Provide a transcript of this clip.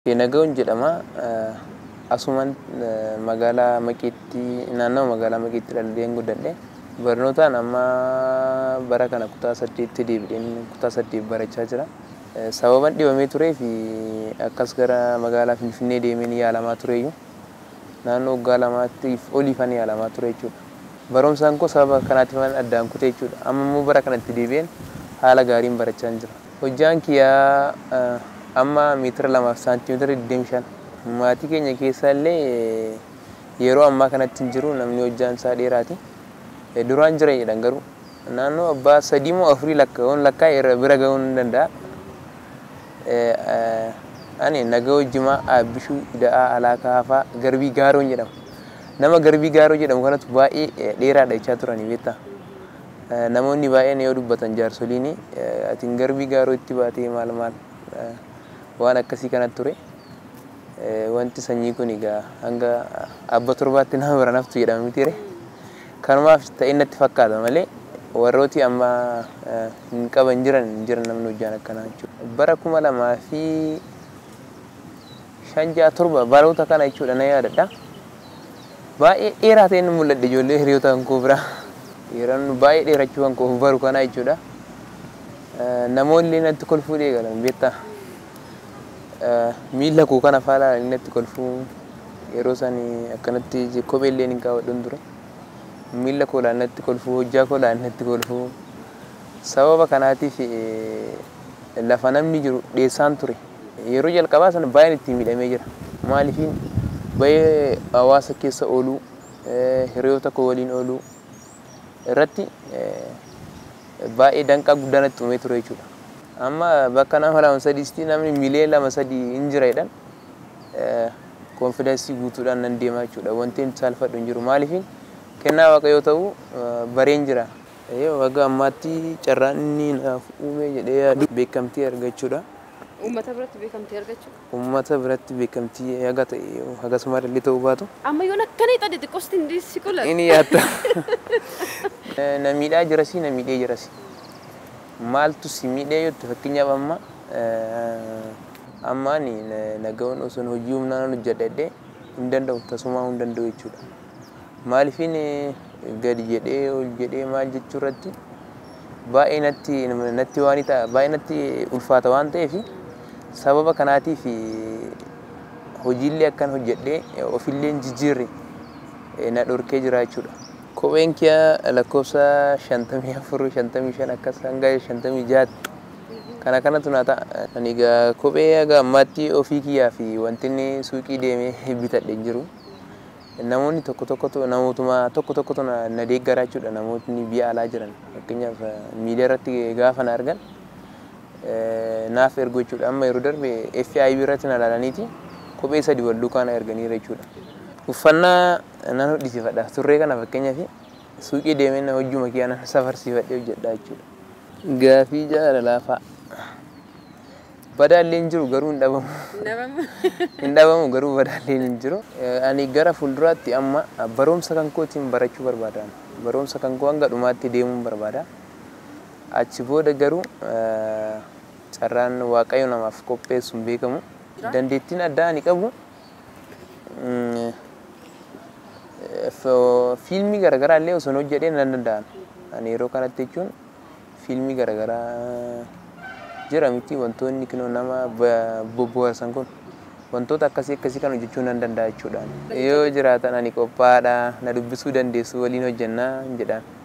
Naga'oon jedhama. Asumaan magaalaa Maqeetti naannoo magaalaa Maqeetti dhaladheen guddadhe. Barnootaan amma bara kana kutaa saddeetti deebi'een kutaa saddeet barachaa jira. Sababan dhibamee turee fi akkas gara magaalaa Finfinnee deemeen yaalamaa tureyyuu naannoo waggaa lamaatiif oliifan yaalamaa ture jechuudha. Barumsaan koo sababa kanaatiif addaan kute jechuudha. Amma immoo bara kanatti deebi'een haala gaariin barachaa jira. Hojjaan kiyyaa amma meetira lamaaf saantimeetira 25. Maatii keenya keessaa illee yeroo ammaa kanatti hin jiru namni hojjaan isaa dheeraati. Duraan jira jedhan garuu naannoo abbaa sadii moo afurii lakkaa'uun lakkaa bira ga'uu ni danda'a. Ani Naga'oo Jimaa Aabbishuu Ida'aa Alaakaa Hafaa Garbii Gaaroon jedhama. Nama Garbii Gaaroo jedhamu kanatu baay'ee dheeraadha jechaa turanii beektaa. Namoonni baay'een yoo dubbatan jaarsoliin atiin Garbii Gaaroo itti baatee maal maal waan akkasii kanatti ture. Wanti sanyii kun egaa hanga abba torbaatti nama bira naftu jedhama mitiire. Kanumaaf ta'e natti fakkaata malee warrooti amma hin qaban jiran hin jiran namni hojjaan akkanaa jechuudha. Bara kuma lamaa fi shan ja'a torba baroota kana jechuudha na yaadadha. Baay'ee dheeraa ta'e inni mul'adhe ijoollee hiriyoota kan koo biraa. Yeroo baay'ee dheerachuu kan koo baru kana jechuudha. Namoonni natti kolfuu eegalan beektaa. Miila koo kana faala natti kolfuu yeroo isaan akkanatti kophee illee hin kaawwadhuun ture. Miila koo natti kolfuu hojjaa koo natti kolfuu. Sababa kanaatiif lafa namni jiru dheessaan ture. Yeroo jalqabaa sana baay'een itti miidhamee jira. Maaliifin baay'ee hawaasa keessa ooluu, hiriyoota koo waliin ooluu irratti baay'ee danqaa guddaa natti uumee ture jechuudha. Amma bakka nama lama sadiisti namni miilee lama sadii hin jira jedhan koonfidensii guutuudhaan nan deemaa jechuudha. Wanti inni saalfadhu hin jiru. Maaliifin kennaa waaqa yoo ta'u bareen jira. Waggaa ammaatti carraan inni naaf uume jedhee yaadu beekamtii argachuudha. Uummata biratti beekamtii argachuu. Uummata biratti beekamtii haga ta'e hagasuma illee ta'uu baatu. Amma yoon akkanii xade xiqqoosti hin si qola. Inni yaadda. Na miidhaa jirasi na miidhee jirasi. Maaltu si miidhee jettu fakkeenyaaf amma amma ani naga'oon osoo hojii humnaan hojjedhadhee hin danda'u tasumaa hin danda'u jechuudha. Maaliifin gadi jedhee ol jedhee maal jechuu irratti baay'ee natti natti waan ta'a baay'ee natti ulfaata waan ta'eef sababa kanaatiif hojiillee akkan hojjedhee ofillee hin jijjiirre na dhorkee jira jechuudha. Kopheen kiyya lakkoofsa shantamii afur shantamii shan akkas hanga shantamii jaatti kana kanatu naa ta'a. Ani egaa kophee haga ammaatti ofii kiyyaa fi wanti inni suuqii deemee bitadhe hin jiru. Namoonni tokko tokkotu namootuma tokko tokkotu na deeggaraa jechuudha namootni biyya alaa jiran fakkeenyaaf miidiyaa irratti gaafa na argan naaf ergu jechuudha amma yeroo darbe FIB irratti na ilaalaniiti kophee sadi wal duukaa na erganiira jechuudha. Uffannaa nan hodhisiifadha turree kana fakkeenyaaf suuqii deemee na hojjuma kiyyaa nan safarsiifadhee hojjedha jechuudha. Gaafii jaalalaa fa'a. Badaallee hin jiru garuu hin dhabamu. Hin dhabamu garuu badaallee hin jiru. Ani gara fuulduraatti amma barumsa kan kootiin barachuu barbaada. Barumsa kan koo hanga dhumaatti deemuun barbaada. Achi booda garuu carraan waaqayyo namaaf qopheessu hin beekamu. Dandeettiin addaa ani qabu fiilmii garaagaraa illee osoo hojjedhee nan danda'an. Ani yeroo kanatti jechuun fiilmii garaagaraa jira miti wantoonni kinoo nama bobboharsan kun wantoota akkasii akkasii kan hojjechuu nan danda'a jechuudha. Yoo jiraatan ani qophaadha na dubbisuu dandeessu waliin hojjennaa jedhaan.